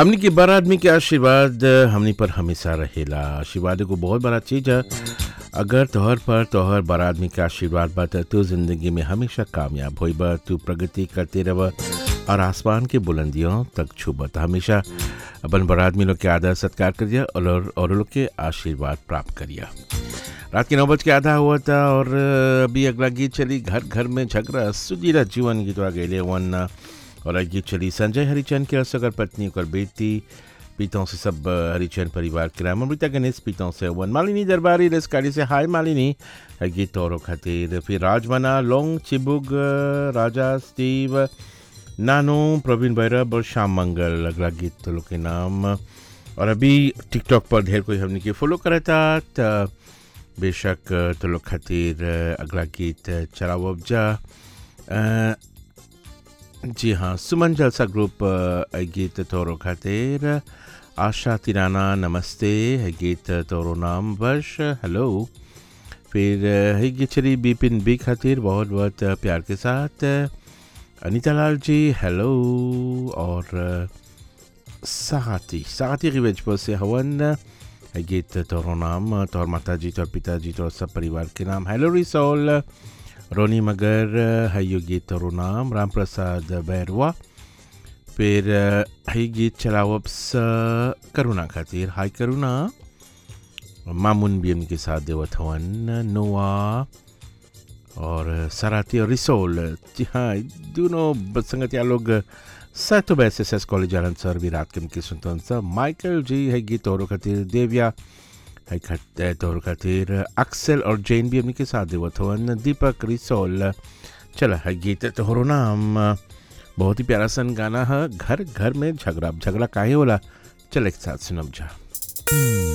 हमनी के बड़ आदमी के आशीर्वाद हमनी पर हमेशा रहेला आशीर्वाद एगो बहुत बड़ा चीज है अगर तोहर पर तोहर बड़ आदमी के आशीर्वाद बा त तू जिंदगी में हमेशा कामयाब होइब तू प्रगति करते रह और आसमान के बुलंदियों तक छूब त हमेशा अपन बड़ आदमी लोग के आदर सत्कार करिए और और लोग के आशीर्वाद प्राप्त करिए रात के नौ बज के आधा हुआ था और अभी अगला गीत चली घर घर में झगड़ा सुजीला जीवन गीत आ गए वन और आज गीत चली संजय हरिचंद के असगर पत्नी और बेटी पीतों से सब हरिचंद परिवार के नाम अमृता गणेश पीतों से वन मालिनी दरबारी रेस्कारी से हाय मालिनी गीत और खातिर फिर राजमना लोंग चिबुग राजा स्टीव नानो प्रवीण भैरव और श्याम मंगल अगला गीत लोग के नाम और अभी टिकटॉक पर ढेर कोई हमने के फॉलो करा था त बेशक तो लोग खातिर अगला गीत चलाओ जा अ, जी हाँ सुमन जलसा ग्रुप अ, गीत तोरो खातिर आशा तिराना नमस्ते है गीत तोरो नाम वर्ष हेलो फिर अ, है गीत चली बिपिन बी खातिर बहुत बहुत प्यार के साथ अनीता लाल जी हेलो और अ, साथी साथी रिवेज पर से हवन है गीत तोरो नाम तोर माता जी तोर पिताजी तोर सब परिवार के नाम हेलो रिसोल रोनी मगर है यो गीत तोरो नाम राम प्रसाद बैरवा फिर है गीत चलावब स करुणा खातिर हाय करुणा मामुन भी उनके साथ देवत हवन नोआ और सराती और रिसोल जी हाँ दोनों संगतिया लोग सत S S S college Anand sir भी रात के उनके सुनते सर माइकल जी है गीत और खातिर देविया है खत तौर खातिर अक्सेल और जैन भी हमने के साथ देवत हवन दीपक रिसोल चला है गीत तोहरो नाम बहुत ही प्यारा सन गाना है घर घर में झगड़ा अब झगड़ा काहे होला चल एक साथ सुनब जा